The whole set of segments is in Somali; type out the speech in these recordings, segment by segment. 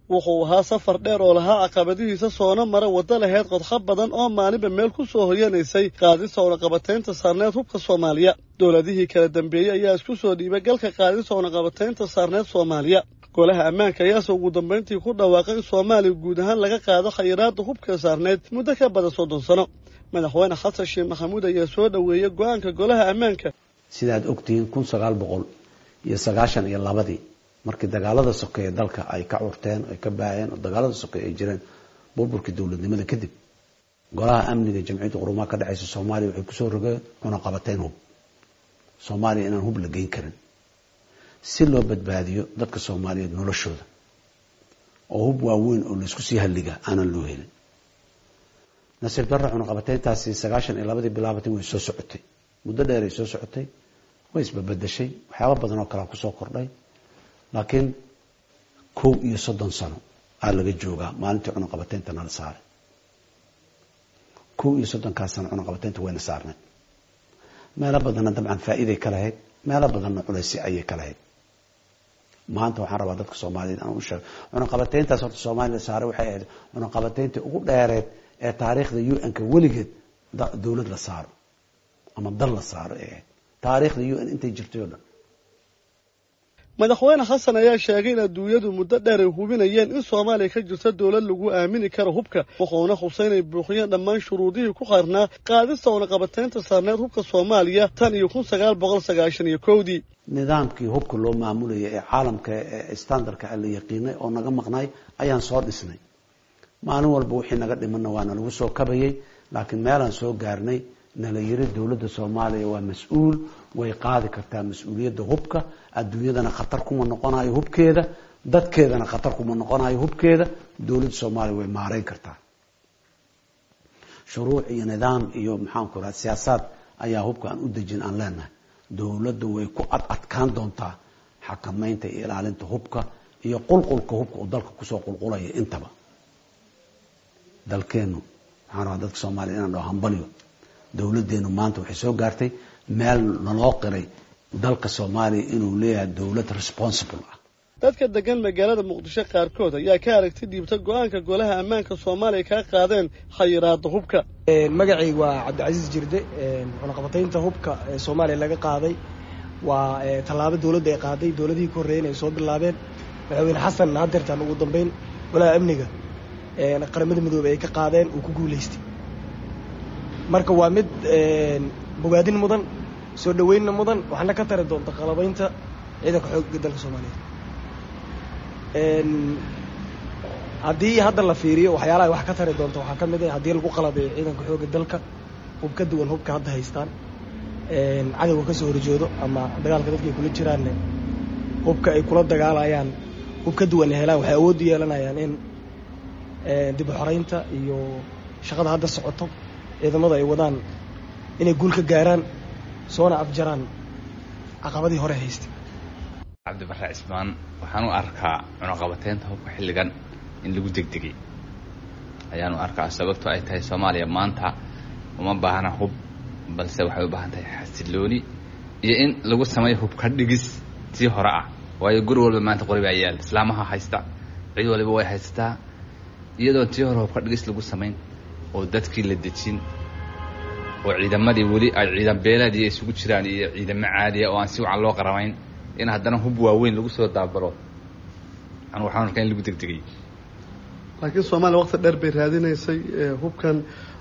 wuxuu ahaa safar dheer oo lahaa caqabadihiisa soona mara waddo laheyd qodxa badan oo maalinba meel ku soo hoyanaysay qaadista ownaqabataynta saarneed hubka soomaaliya dowladihii kala dambeeyey ayaa isku soo dhiibay galka qaadista ownaqabataynta saarneed soomaaliya golaha ammaanka ayaase ugu dambayntii ku dhawaaqay in soomaaliya guud ahaan laga qaado khayraadda hubka saarneed muddo ka badan soddon sano madaxweyne xasan sheekh maxamuud ayaa soo dhoweeyey go-aanka golaha ammaanka sidaad ogtihiin kun sagaal boqol iyo sagaashan iyo labadii markii dagaalada sokeeye dalka ay ka curteen ay ka baaheen oo dagaalada sokeeye ay jireen burburkii dowladnimada kadib golaha amniga jamciyadda qurumaha ka dhexeysa soomaaliya waxay kusoo rogeen cunaqabateyn hub soomaaliya inaan hub la geyn karin si loo badbaadiyo dadka soomaaliyeed noloshooda oo hub waaweyn oo laysku sii halliga aanan loo helin nasiib darra cunaqabateyntaasi sagaashan iyo labadii bilaabatay way soo socotay muddo dheeray soo socotay way isbabedeshay waxyaaba badan oo kalea kusoo kordhay laakiin kow iyo soddon sano aa laga joogaa maalintii cunaqabateynta nala saaray kow iyo soddonkaas sano cunaqabateynta wayna saarnay meelo badanna dabcan faa'iiday ka lahayd meelo badanna culaysi ayay ka lahayd maanta waxaan rabaa dadka soomaaliyeed aan u sheego cunaqabateyntaas horta soomaaliya la saaray waxay ahayd cunaqabateyntii ugu dheereed ee taariikhda u n-ka weligeed dowlad la saaro ama dal la saaro ee ahayd taariikhda u n intay jirtay oo dhan madaxweyne xasan ayaa sheegay in adduunyadu muddo dheer ay hubinayeen in soomaaliya ka jirta dowlad lagu aamini karo hubka wuxuuna xusay inay buuxiyeen dhammaan shuruudihii ku qarnaa qaadista ownaqabateynta saarneed hubka soomaaliya tan iyo kun sagaal boqol sagaashan iyo kowdii nidaamkii hubka loo maamulayay ee caalamka ee standardka la yaqiinay oo naga maqnay ayaan soo dhisnay maalin walba wixii naga dhimanna waana lagu soo kabayay laakiin meelaan soo gaarnay nala yiri dowladda soomaaliya waa mas-uul way qaadi kartaa mas-uuliyadda hubka adduunyadana khatar kuma noqonayo hubkeeda dadkeedana khatar kuma noqonayo hubkeeda dowladda soomaaliya way maareyn kartaa shuruuc iyo nidaam iyo maxaanku raha siyaasaad ayaa hubka aan u dejin aan leenahay dowladda way ku ad adkaan doontaa xakamaynta iyo ilaalinta hubka iyo qulqulka hubka oo dalka kusoo qulqulaya intaba dalkeenu waxaan rabaa dadka soomaaliya inaan dhaho hambalyo dowladdeenu maanta waxay soo gaartay meel naloo qiray dalka soomaaliya inuu leeyahay dowlad responsible ah dadka degan magaalada muqdisho qaarkood ayaa ka aragti dhiibta go-aanka golaha ammaanka soomaaliya kaa qaadeen khayiraada hubka magacay waa cabdicasiis jirde cunaqabataynta hubka ee soomaaliya laga qaaday waa tallaabo dowladda ay qaaday dowladihii ka horreeyeen ay soo bilaabeen madaxweyne xasan hadeertaan ugu dambeyn golaha amniga qaramada midoobey ay ka qaadeen uu ku guulaystay marka waa mid bogaadin mudan soo dhaweynna mudan waxaana ka tari doonta qalabaynta ciidanka xoogga dalka soomaaliyeed haddii hadda la fiiriyo waxyaalaha wax ka tari doonta waxaa ka mid ah haddii lagu qalabeeyo ciidanka xoogga dalka hub ka duwan hubka hadda haystaan cadowga ka soo horjoodo ama dagaalka dadka ay kula jiraanne hubka ay kula dagaalayaan hub ka duwan helaan waxay awood u yeelanayaan in dib u xoreynta iyo shaqada hadda socoto ciidamada ay wadaan inay guul ka gaaraan soona afjaraan caqabadii hore haystay cabdibarre cismaan waxaan u arkaa cunaqabateynta hubka xilligan in lagu degdegay ayaan u arkaa sababto ay tahay soomaaliya maanta uma baahna hub balse waxay u baahan tahay xasilooni iyo in lagu sameeyo hubka dhigis tii hore ah waayo guri walba maanta qori baa yaal islaamaha haysta cid waliba way haysataa iyadoon tii hore hubka dhigis lagu samayn oo dadkii la dejin oo ciidamadii weli ay ciidan beelaadii isugu jiraan iyo ciidamo caadiya oo aan si wacan loo qaramayn in haddana hub waaweyn lagu soo daabalo anu waxaan arkaa in lagu degdegay laakiin soomaaliya waqti dheer bay raadinaysay hubkan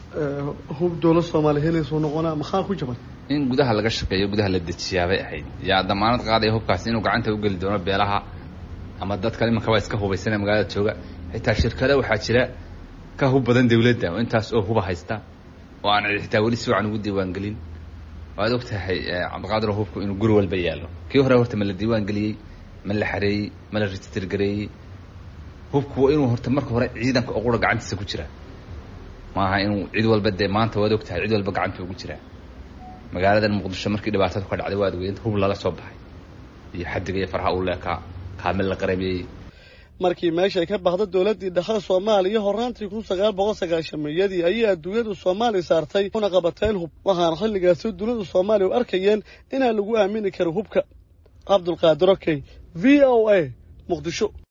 hub dowlad soomaaliya helaysuu noqonaa maxaa ku jaban in gudaha laga shaqeeyo gudaha la dejiyaabay ahayd yaa damaanad qaadaya hubkaasi inuu gacanta u geli doono beelaha ama dadka imanka waa iska hubaysana magaalada jooga xitaa shirkada waxaa jira ka hub badan dawladda oo intaas oo huba haysta oo aan xitaa weli si wacan ugu diiwaangelin waad og tahay cabdiqaadir hubku inuu guri walba yaallo kii hore horta ma la diiwaan geliyey ma la xareeyey ma la register gareeyey hubku waa inuu horta marka hore ciidanka oo qura gacantiisa ku jira maaha inuu cid walba dee maanta waad og tahay cid walba gacanta ugu jiraa magaaladan muqdisho markii dhibaatadu ka dhacday waad ogeyd hub lala soo baxay iyo xadiga iyo farha uu leekaa kaamil la qaramiyey markii meeshay ka baxda dowladdii dhexe soomaaliya horaantii kun sagaal boqol sagaashameeyadii ayay adduunyadu soomaaliya saartay una qabateen hub waxaana xilligaasi dunida soomaaliya u arkayeen inaan lagu aamini karo hubka cabdulqaadir okey v o a muqdisho